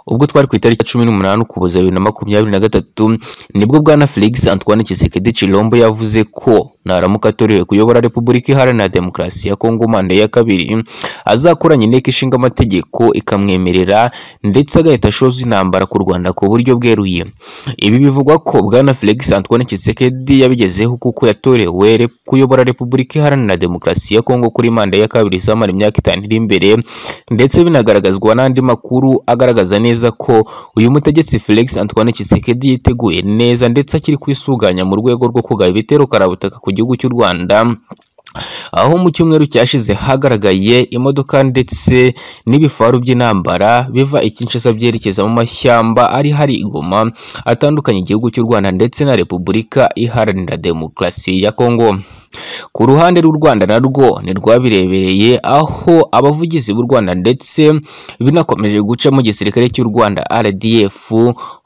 ubwo twari ku itariki ya cumi n'umunani ukuboza bibiri na makumyabiri na gatatu nibwo bwana Felix Antoine Tshisekedi Tshilombo yavuze ko naramuka atorewe kuyobora Repubulika Iharanira Demokarasi ya Kongo manda ya kabiri azakoranya inteko ishinga amategeko ikamwemerera ndetse agahita ashoza intambara ku Rwanda ku buryo bweruye ibi bivugwa ko bwana Felix Antoine Tshisekedi yabigezeho kuko yatorewe rep- kuyobora Repubulika Iharanira Demokarasi ya Kongo kuri manda ya kabiri izamara imyaka itanu iri imbere ndetse binagaragazwa n'andi makuru agaragaza neza ko uyu mutegetsi Felix Antoine Tshisekedi yiteguye neza ndetse akiri kwisuganya mu rwego rwo kugaba ibitero karabutaka ku gihugu cy'u Rwanda aho mu cyumweru cyashize hagaragaye imodoka ndetse n'ibifaru by'intambara biva i Kinshasa byerekeza mu mashyamba ari hari i Goma atandukanye igihugu cy'u Rwanda ndetse na Repubulika Iharanira Demokarasi ya Kongo ku ruhande rw'u Rwanda narwo ntirwabirebereye aho abavugizi b'u Rwanda ndetse binakomeje guca mu gisirikare cy'u Rwanda RDF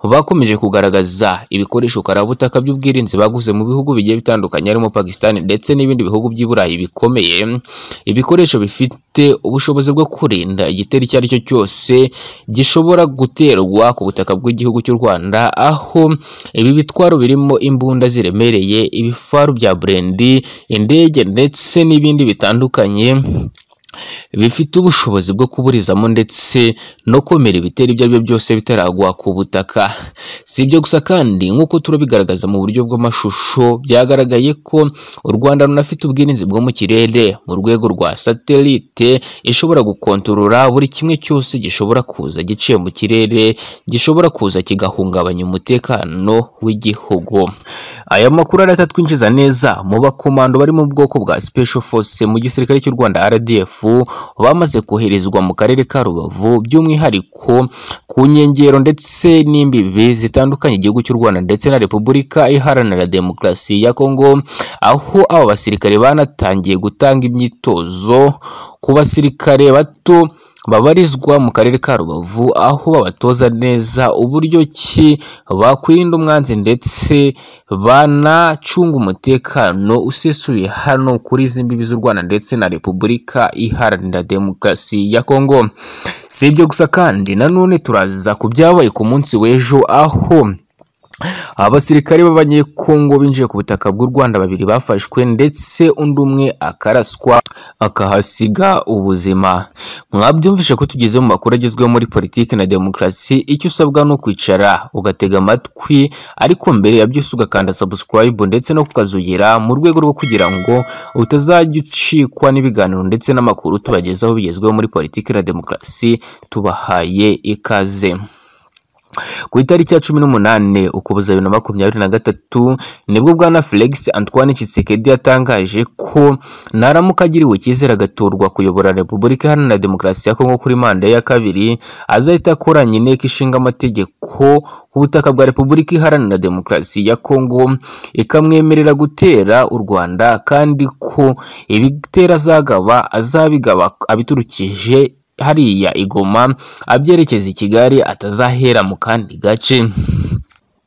bakomeje kugaragaza ibikoresho karabutaka by'ubwirinzi baguze mu bihugu bigiye bitandukanye harimo Pakistan ndetse n'ibindi bihugu by'i Burayi bikomeye ibikoresho bifite ubushobozi bwo kurinda igitero icyo ari cyo cyose gishobora guterwa ku butaka bw'igihugu cy'u Rwanda aho ibi bitwaro birimo imbunda ziremereye ibifaru bya burendi indege ndetse n'ibindi bitandukanye bifite ubushobozi bwo kuburizamo ndetse no komera ibitero ibyo ari byo byose bitaragwa ku butaka si ibyo gusa kandi nk'uko turabigaragaza mu buryo bw'amashusho byagaragaye ko u Rwanda runafite ubwirinzi bwo mu kirere mu rwego rwa satelite ishobora gukontorora buri kimwe cyose gishobora kuza giciye mu kirere gishobora kuza kigahungabanya umutekano w'igihugu aya makuru aratatwinjiza neza mu bakomando bari mu bwoko bwa Special Force mu gisirikare cy'u Rwanda RDF bamaze koherezwa mu karere ka Rubavu by'umwihariko ku nkengero ndetse n'imbibi zitandukanye igihugu cy'u Rwanda ndetse na Repubulika Iharanira Demokarasi ya Kongo aho aba basirikare banatangiye gutanga imyitozo ku basirikare bato babarizwa mu karere ka Rubavu aho babatoza neza uburyo ki bakwirinda umwanzi ndetse banacunga umutekano usesuye hano kuri izi mbibi z'u Rwanda ndetse na Repubulika Iharanira Demokarasi ya Kongo si ibyo gusa kandi nanone turaza ku byabaye ku munsi w'ejo aho abasirikare b'abanyekongo binjiye ku butaka bw'u Rwanda babiri bafashwe ndetse undi umwe akaraswa akahasiga ubuzima mwabyumvishe ko tugeze mu makuru agezweho muri politiki na demokarasi icyo usabwa ni ukwicara ugatega amatwi ariko mbere ya byose ugakanda subscribe ndetse no kukazugira mu rwego rwo kugira ngo utazajya ucikwa n'ibiganiro ndetse n'amakuru tubagezaho bigezweho muri politiki na demokarasi tubahaye ikaze ku itariki ya cumi n'umunani ukuboza bibiri na makumyabiri na gatatu nibwo bwana Felix Antoine Tshisekedi yatangaje ko naramuka agiriwe icyizere agatorwa kuyobora Repubulika Iharanira Demokarasi ya Kongo kuri manda ya kabiri azahita akoranya inteko ishinga amategeko ku butaka bwa Repubulika Iharanira Demokarasi ya Kongo ikamwemerera gutera u Rwanda kandi ko ibitera azagaba azabigaba abiturukije hariya igoma abyerekeza i Kigali atazahera mu kandi gace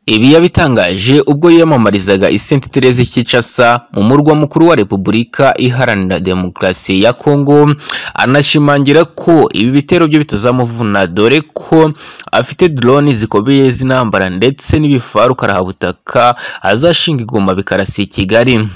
ibi yabitangaje ubwo yiyamamarizaga i Saint Therese Kinshasa mu murwa mukuru wa Repubulika Iharanira Demokarasi ya Kongo anashimangira ko ibi bitero byo bitazamuvuna dore ko afite drone zikomeye z'intambara ndetse n'ibifaru karahabutaka azashinga igoma bikarasi i Kigali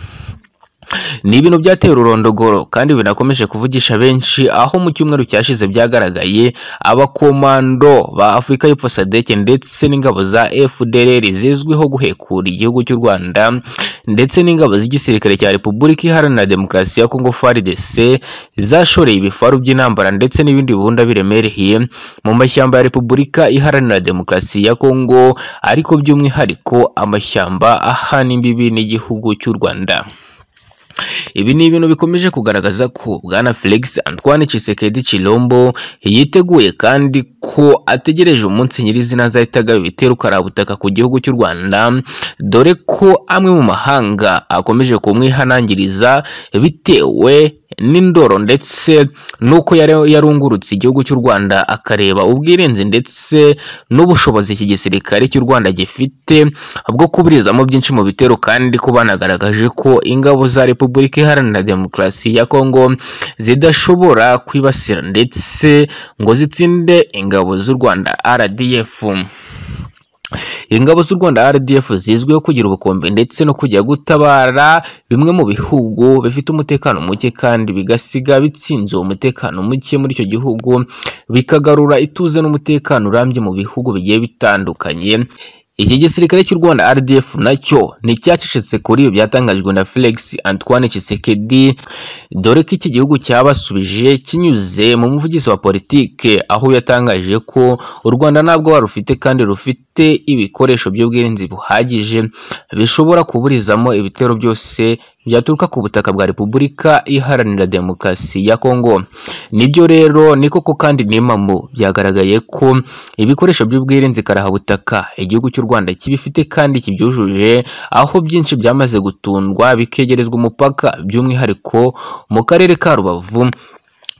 ni ibintu byateye ururondogoro kandi binakomeje kuvugisha benshi aho mu cyumweru cyashize byagaragaye abakomando ba Afurika y'Epfo SADC ndetse n'ingabo za FDLR zizwiho guhekura igihugu cy'u Rwanda ndetse n'ingabo z'igisirikare cya Repubulika Iharanira Demokarasi ya Kongo FARDC zashoreye ibifaru by'intambara ndetse n'ibindi bihunda biremereye mu mashyamba ya Repubulika Iharanira Demokarasi ya Kongo ariko by'umwihariko amashyamba ahana imbibi n'igihugu cy'u Rwanda ibi ni ibintu bikomeje kugaragaza ko bwana Felix Antoine Tshisekedi Tshilombo yiteguye kandi ko ategereje umunsi nyirizina azahita agaba ibitero karabutaka ku gihugu cy'u Rwanda dore ko amwe mu mahanga akomeje kumwihanangiriza bitewe n'indoro ndetse n'uko yari yarungurutse igihugu cy'u Rwanda akareba ubwirinzi ndetse n'ubushobozi iki gisirikare cy'u Rwanda gifite bwo kuburizamo byinshi mu bitero kandi ko banagaragaje ko ingabo za Repubulika Iharanira Demokarasi ya Kongo zidashobora kwibasira ndetse ngo zitsinde ingabo z'u Rwanda RDF. Ingabo z'u Rwanda RDF zizwiho kugira ubukombe ndetse no kujya gutabara bimwe mu bihugu bifite umutekano muke kandi bigasiga bitsinze uwo mutekano muke muri icyo gihugu bikagarura ituze n'umutekano urambye mu bihugu bigiye bitandukanye. Iki gisirikare cy'u Rwanda RDF nacyo ni icyacecetse kuri ibi byatangajwe na Felix Antoine Tshisekedi dore ko iki gihugu cyabasubije kinyuze mu muvugizi wa politike aho yatangaje ko u Rwanda ntabwo warufite kandi rufite rufite ibikoresho by'ubwirinzi buhagije bishobora kuburizamo ibitero byose byaturuka ku butaka bwa Repubulika Iharanira Demokarasi ya Kongo. Nibyo rero ni koko kandi n'impamo byagaragaye ko ibikoresho by'ubwirinzi karahabutaka igihugu cy'u Rwanda kibifite kandi kibyujuje aho byinshi byamaze gutundwa bikegerezwa umupaka by'umwihariko mu karere ka Rubavu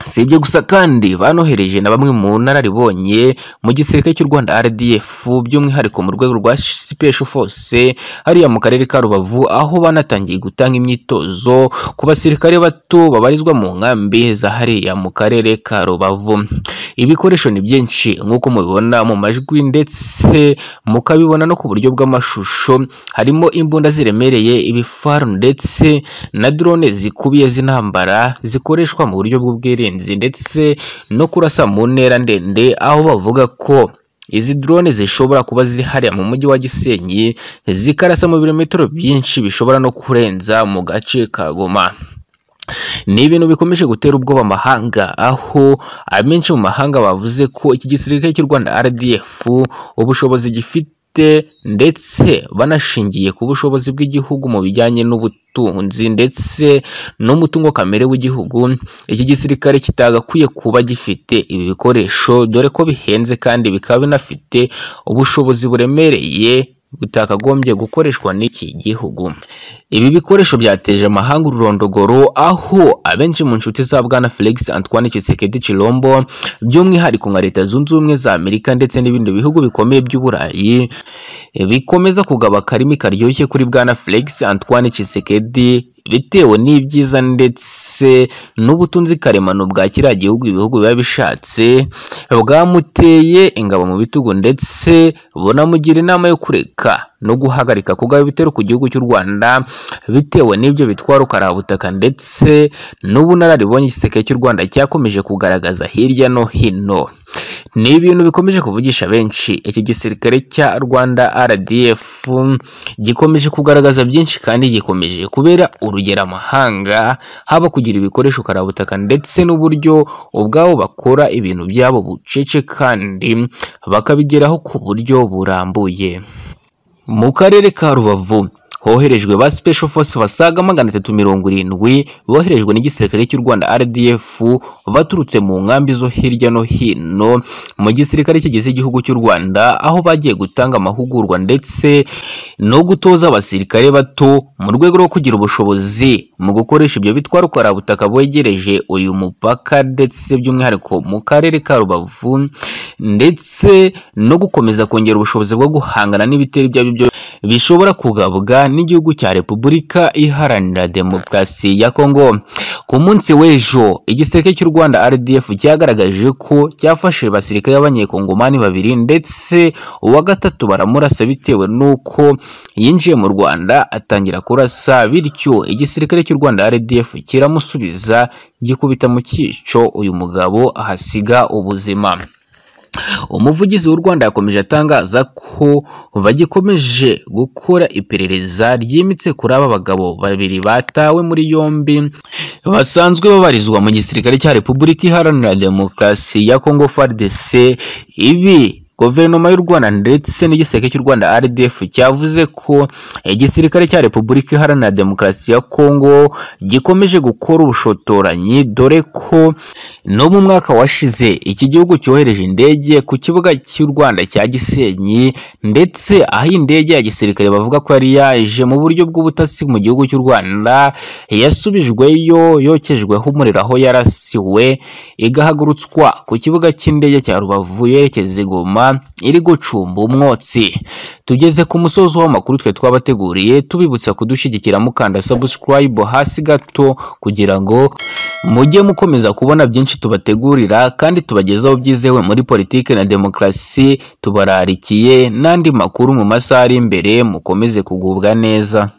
Si ibyo gusa kandi banohereje na bamwe mu nararibonye mu gisirikare cy'u Rwanda RDF by'umwihariko mu rwego rwa Special Force hariya mu karere ka Rubavu aho banatangiye gutanga imyitozo ku basirikare bato babarizwa mu nkambi za hariya mu karere ka Rubavu. Ibikoresho ni byinshi nk'uko mubibona mu majwi ndetse mukabibona no ku buryo bw'amashusho harimo imbunda ziremereye ibifaru ndetse na drone zikubiye z'intambara zikoreshwa mu buryo bw'ubwirinzi ndetse no kurasa mu ntera ndende aho bavuga ko izi drone zishobora kuba ziri hariya mu mujyi wa Gisenyi zikarasa mu birometero byinshi bishobora no kurenza mu gace ka Goma ni ibintu bikomeje gutera ubwoba amahanga aho amenshi mu mahanga bavuze ko iki gisirikare cy'u Rwanda RDF ubushobozi gifite ndetse banashingiye ku bushobozi bw'igihugu mu bijyanye n'ubutunzi ubutunzi ndetse n'umutungo kamere w'igihugu iki gisirikare kitagakwiye kuba gifite ibi bikoresho dore ko bihenze kandi bikaba binafite ubushobozi buremereye butakagombye gukoreshwa n'iki gihugu ibi bikoresho byateje amahanga ururondogoro aho abenshi mu nshuti za bwana Felix Antoine Tshisekedi Chilombo by'umwihariko nka leta zunze ubumwe za Amerika ndetse n'ibindi bihugu bikomeye by'uburayi bikomeza kugaba akarimi karyoshye kuri bwana Felix Antoine Tshisekedi bitewe n'ibyiza ndetse n'ubutunzi karemano bwa kiriya gihugu ibihugu biba bishatse bwamuteye ingabo mu bitugu ndetse bunamugira inama yo kureka no guhagarika kugaba ibitero ku gihugu cy'u Rwanda bitewe n'ibyo bitwara ukarabutaka ndetse n'ubunararibonye igiseke cy'u Rwanda cyakomeje kugaragaza hirya no hino ni ibintu bikomeje kuvugisha benshi iki gisirikare cya Rwanda RDF gikomeje kugaragaza byinshi kandi gikomeje kubera urugero amahanga haba kugira ibikoresho karabutaka ndetse n'uburyo ubwabo bakora ibintu byabo bucece kandi bakabigeraho ku buryo burambuye mu karere ka rubavu hoherejwe ba special force basaga magana atatu mirongo irindwi boherejwe n'igisirikare cy'u Rwanda RDF baturutse mu nkambi zo hirya no hino mu gisirikare kigize igihugu cy'u Rwanda aho bagiye gutanga amahugurwa ndetse no gutoza abasirikare bato mu rwego rwo kugira ubushobozi mu gukoresha ibyo bitwaro karabutaka bwegereje uyu mupaka ndetse by'umwihariko mu karere ka Rubavu ndetse no gukomeza kongera ubushobozi bwo guhangana n'ibitero ibyo ari byo bishobora kugabwa n'igihugu cya Repubulika Iharanira Demokarasi ya Kongo ku munsi w'ejo igisirikare cy'u Rwanda RDF cyagaragaje ko cyafashe basirikare b'abanyekongomani babiri ndetse uwa gatatu baramurasa bitewe n'uko yinjiye mu Rwanda atangira kurasa bityo igisirikare cy'u Rwanda RDF kiramusubiza gikubita mu cyico uyu mugabo ahasiga ubuzima umuvugizi w'u Rwanda yakomeje atangaza ko bagikomeje gukora iperereza ryimitse kuri aba bagabo babiri batawe muri yombi basanzwe babarizwa mu gisirikare cya Repubulika Iharanira Demokarasi ya Kongo FARDC ibi guverinoma y'u rwanda ndetse n'igiseke cy'u rwanda rdf cyavuze ko igisirikare cya repubulika iharanira demokarasi ya kongo gikomeje gukora ubushotoranyi dore ko no mu mwaka washize iki gihugu cyohereje indege ku kibuga cy'u rwanda cya gisenyi ndetse aho indege ya gisirikare bavuga ko yari yaje mu buryo bw'ubutasi mu gihugu cy'u rwanda yasubijweyo yokejweho umuriro aho yarasiwe igahagurutswa ku kibuga cy'indege cya rubavu yerekeza i goma iri gucumba umwotsi tugeze ku musozi w'amakuru twe twabateguriye tubibutsa kudushyigikira mukanda subscribe hasi gato kugira ngo mujye mukomeza kubona byinshi tubategurira kandi tubagezaho byizewe muri politiki na demokarasi tubararikiye n'andi makuru mu masaha ari imbere mukomeze kugubwa neza